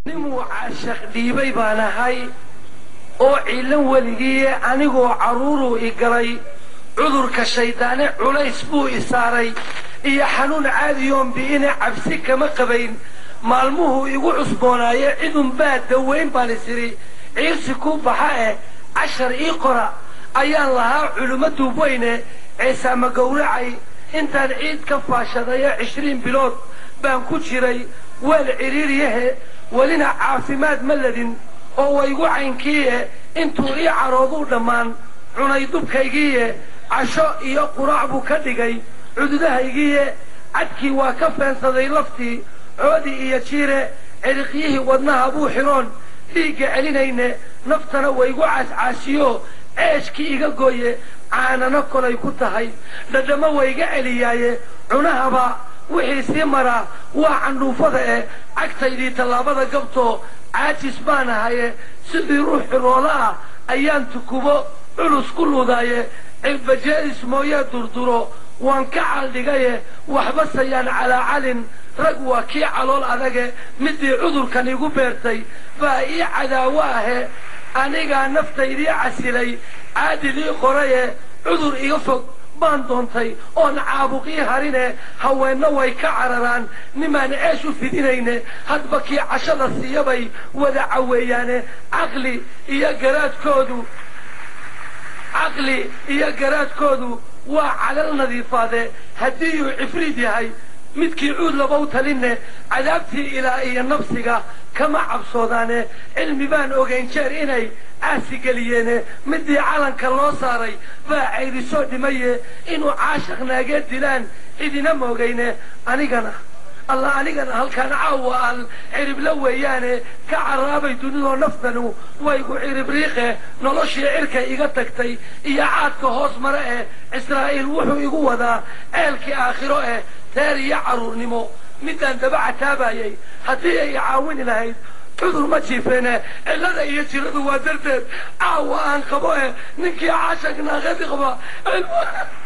nimuu caashaq dhiibay baan ahay oo ciilan weligiiye anigoo carruuruu i galay cudurka shayddaane culays buu i saaray iyo xanuun caadiyoon bi'ine cabsi kama qabayn maalmuhuu igu cusboonaaye cidunbaa dawayn baan isidhi ciirsi ku baxa eh cashar ii qora ayaan lahaa culummo duubweyne ceesaama gowracay intaan ciid ka faashadayo cishriin bilood baan ku jiray weel cidhiiryahe welina caafimaad ma ladin oo waygu caynkiiye intuu ii carooduu dhammaan cunay dubkaygiiye casho iyo quraac buu ka dhigay cududahaygiiye cadkii waa ka feensaday laftii coodi iyo jiire ciriqyihii wadnaha buu xidhoon dhiigga celinayne naftana waygu caascaasiyo ceeshkii iga gooye caanano kolay ku tahay dhadhamo wayga celiyaaye cunahaba wixii sii maraa waa candhuufada eh cagtaydii tallaabada gabtoo caajis baan ahaye sidii ruux xiroola ah ayaan tukubo culus ku ludaaye cilbajeedis mooyee durduro waan ka caldhigaye waxba sayaan calaacalin rag waa kii calool adage midii cudurkan igu beertay baa ii cadaawo ahe anigaa naftaydii casilay caadilii qoraye cudur iga fog baan doontay oon caabuqii harine haweenna way ka cararaan nimaan ceesh u fidinayne hadba kii cashada siiyabay wada caweeyaane caqli iyo garaadkoodu caqli iyo garaadkoodu waa calal nadiifaade haddiiyuu cifriid yahay midkii cuud labow talinne cadaabtii ilaa iyo nafsiga kama cabsoodaane cilmi baan ogayn jeer inay caasi geliyeene midii calanka loo saaray baa cayrisoo dhimaye inuu caashaq naagee dilaan cidina moogayne anigana alla anigana halkaan caawa aan ciribla weeyaane ka carraabay dunidoo naftanu waygu ciribriiqe noloshii cirka iga tagtay iyo caadka hoos mare eh israa'iil wuxuu igu wadaa ceelkii aakhiro eh teer iyo carruurnimo midaan daba cataabayay haddii ay caawini lahayd cudur ma jiifeene cillada iyo jiradu waa darteed caawa aan qabo eh ninkii caashaq naaqadi qaba